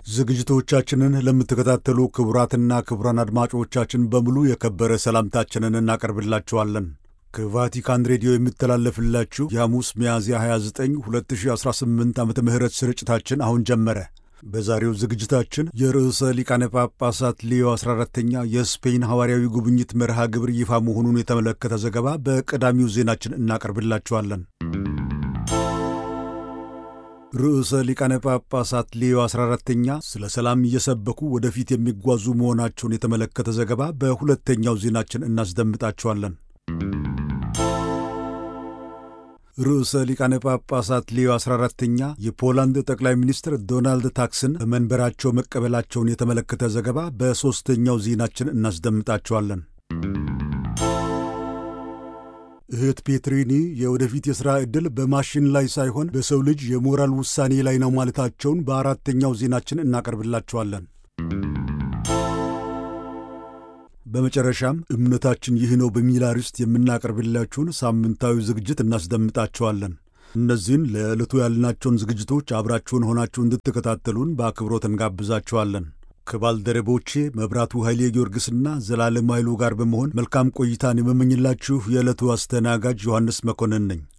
ዝግጅቶቻችንን ለምትከታተሉ ክቡራትና ክቡራን አድማጮቻችን በሙሉ የከበረ ሰላምታችንን እናቀርብላችኋለን። ከቫቲካን ሬዲዮ የሚተላለፍላችሁ የሐሙስ ሚያዝያ 29 2018 ዓ ም ስርጭታችን አሁን ጀመረ። በዛሬው ዝግጅታችን የርዕሰ ሊቃነ ጳጳሳት ሌዮ 14ተኛ የስፔን ሐዋርያዊ ጉብኝት መርሃ ግብር ይፋ መሆኑን የተመለከተ ዘገባ በቀዳሚው ዜናችን እናቀርብላችኋለን። ርዕሰ ሊቃነ ጳጳሳት ሌዮ 14ተኛ ስለ ሰላም እየሰበኩ ወደፊት የሚጓዙ መሆናቸውን የተመለከተ ዘገባ በሁለተኛው ዜናችን እናስደምጣችኋለን። ርዕሰ ሊቃነ ጳጳሳት ሌዮ 14ተኛ የፖላንድ ጠቅላይ ሚኒስትር ዶናልድ ታክስን በመንበራቸው መቀበላቸውን የተመለከተ ዘገባ በሦስተኛው ዜናችን እናስደምጣችኋለን። እህት ፔትሪኒ የወደፊት የሥራ ዕድል በማሽን ላይ ሳይሆን በሰው ልጅ የሞራል ውሳኔ ላይ ነው ማለታቸውን በአራተኛው ዜናችን እናቀርብላችኋለን። በመጨረሻም እምነታችን ይህ ነው በሚል አርዕስት የምናቀርብላችሁን ሳምንታዊ ዝግጅት እናስደምጣችኋለን። እነዚህን ለዕለቱ ያልናቸውን ዝግጅቶች አብራችሁን ሆናችሁ እንድትከታተሉን በአክብሮት እንጋብዛችኋለን። ከባልደረቦቼ መብራቱ ኃይሌ ጊዮርጊስና ዘላለም ኃይሉ ጋር በመሆን መልካም ቆይታን የመመኝላችሁ የዕለቱ አስተናጋጅ ዮሐንስ መኮንን ነኝ።